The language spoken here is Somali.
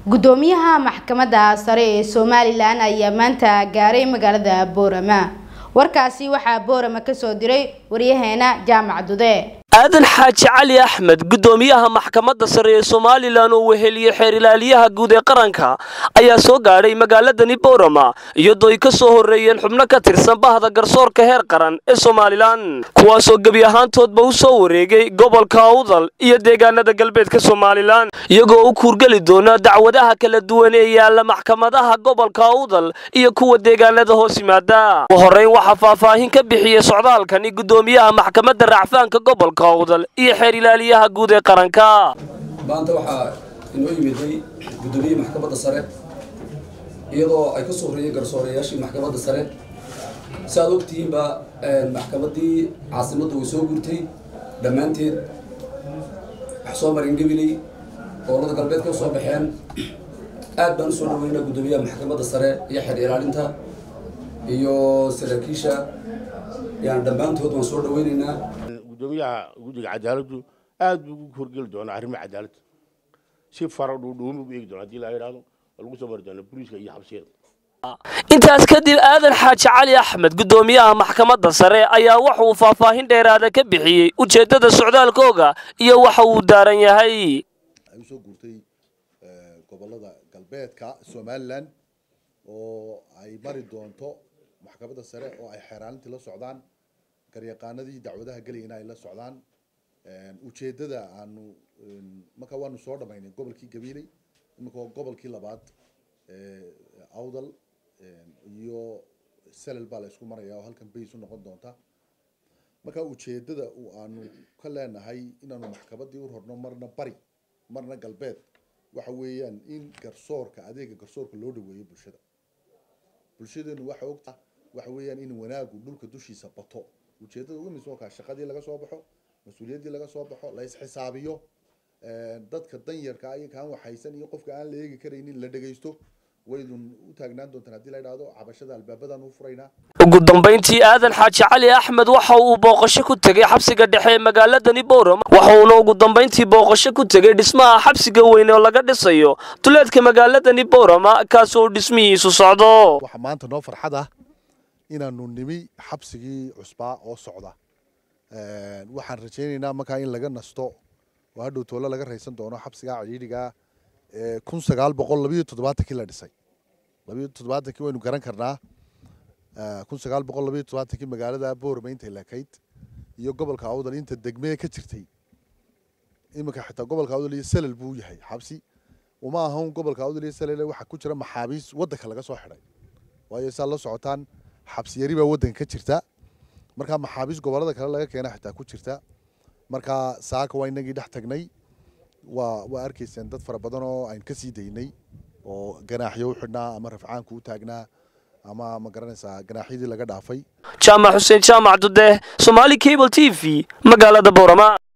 gudoomiyaha maxkamadda sare ee somalilan ayaa maanta gaaray magaalada boorama warkaasi waxaa boorama kasoo diray waryaheena jaamac dude aadan xaaji cali axmed gudoomiyaha maxkamadda sare ee somalilan oo weheliyey xeer ilaaliyaha guud ee qaranka ayaa soo gaadhay magaaladani boorama iyadoo ay ka soo horreeyeen xubno ka tirsan bahda garsoorka heer qaran ee somalilan kuwaasoo gebi ahaantoodba u soo wareegay gobolka awdal iyo deegaanada galbeedka somalilan iyagoo u kuurgeli doona dacwadaha kala duwan ee yaalla maxkamadaha gobolka awdal iyo kuwa deegaanada hoos yimaada ugu horreyn waxaa faahfaahin ka bixiyey socdaalkani gudoomiyaha maxkamadda racfaanka gobolka iyo xeer ilaaliyaha guud ee qaranka maanta waxaa inoo yimiday gudoomiyihii maxkamadda sare iyadoo ay ka soo horreeyeen garsoorayaashii maxkamadda sare si aad ogtihiinba maxkamaddii caasimadda way soo gurtay dhammaanteed wax soo marin gabiley gobolada galbeed ka soo baxeen aad baan usoo dhaweynaa guddoomiyaha maxkamadda sare iyo xeer ilaalinta iyo saraakiisha yani dhammaantood waan soo dhaweynaynaa gudoomiyaha guddiga cadaaladdu aad buu ugu horgeli doonaa arrimaha cadaaladda si fara dhuudhuumi u eegi doona hadii la yidhahdo oo lagu soo mari doona booliiska iyo xabsiyada intaas kadib aadan xaaji cali axmed gudoomiyaha maxkamadda sare ayaa waxa uu faahfaahin dheeraada ka bixiyey ujeeddada socdaalkooga iyo waxa uu daaran yahay ay usoo guurtay gobolada galbeedka somalilan oo ay mari doonto maxkamadda sare oo ay xeeraalintii la socdaan garyaqaanadii dacwadaha gelayana ay la socdaan ujeedada aanu marka waanu soo dhamaynay gobolkii gabiiley iminka waa gobolkii labaad awdal iyo selel baa la isku maraya oo halkan bays u noqon doonta marka ujeedada aanu ka leenahay inaanu maxkamaddii u rorno marna bari marna galbeed waxa weeyaan in garsoorka adeega garsoorka loo dhaweeyo bulshada bulshadeenu waxa ogta waxa weeyaan in wanaagu dhulka dushiisa bato ujeedada ugu muhiimsan waa shaqadii laga soo baxo mas-uuliyaddii laga soo baxo la isxisaabiyo dadka danyarka iyo kaan waxaysan iyo qofka aan la eegi karaynin la dhegaysto waydun u taagnaan doontaan haddii la yidhaahdo cabashada albaabadan u furaynaa ugu dambayntii aadan xaaji cali axmed waxa uu booqasho ku tegey xabsiga dhexe ee magaaladani boorama waxauna ugu dambayntii booqasho ku tegey dhismaha xabsiga weyn oo laga dhisayo duleedka magaaladani boorama kaasoo dhismihiisu socdo waxaa maanta noo farxad ah inaanu nimi xabsigii cusbaa oo socda waxaan rajaynaynaa markaa in laga nasto oo hadhow toole laga raysan doono xabsigaa cidhiidhigaa kun sagaal boqol labayo toddobaatankii la dhisay labayo toddobaatankii waynu garan karnaa kun sagaal boqol labayo toddobaatankii magaalada boorama intay lakayd iyo gobolka awdal inta degmee ka jirtay iminka xitaa gobolka awdal iyo selel buu yahay xabsi uma ahan gobolka awdal iyo selel waxaa ku jira maxaabiis waddanka laga soo xidhay waayo saa la socotaan xabsiyari baa waddanka ka jirta markaa maxaabiis gobolada kale laga keena xitaa ku jirta markaa saaka waa inagii dhex tagnay waa waa arkayseen dad fara badan oo aynu ka sii daynay oo ganaaxyo u xidhnaa ama rafcaanku u taagnaa ama ma garanaysaa ganaaxyadii laga dhaafay jaamac xuseen jaamac dude somaali cable t v magaalada boorama